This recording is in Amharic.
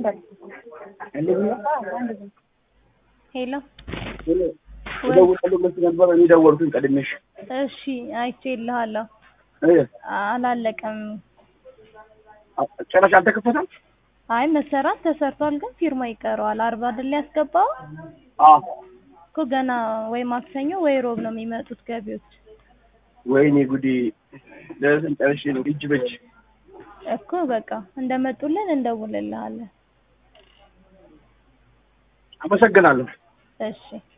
ሄሎ እደውላለሁ ብለሽ ነበር። እኔ ደወልኩኝ ቀድሜሽ። እሺ አይቼልሃለሁ። እ አላለቀም። ጭራሽ አልተከፈተም? አይ መሰራት ተሰርቷል፣ ግን ፊርማ ይቀረዋል። አርባ አይደል ያስገባው አዎ። እኮ ገና ወይ ማክሰኞ ወይ ሮብ ነው የሚመጡት ገቢዎች ወይኔ ጉዴ! ደረሰኝ ጨርሼ ነው እጅ በእጅ እኮ በቃ እንደመጡልን እንደውልልሃለን። አመሰግናለሁ። እሺ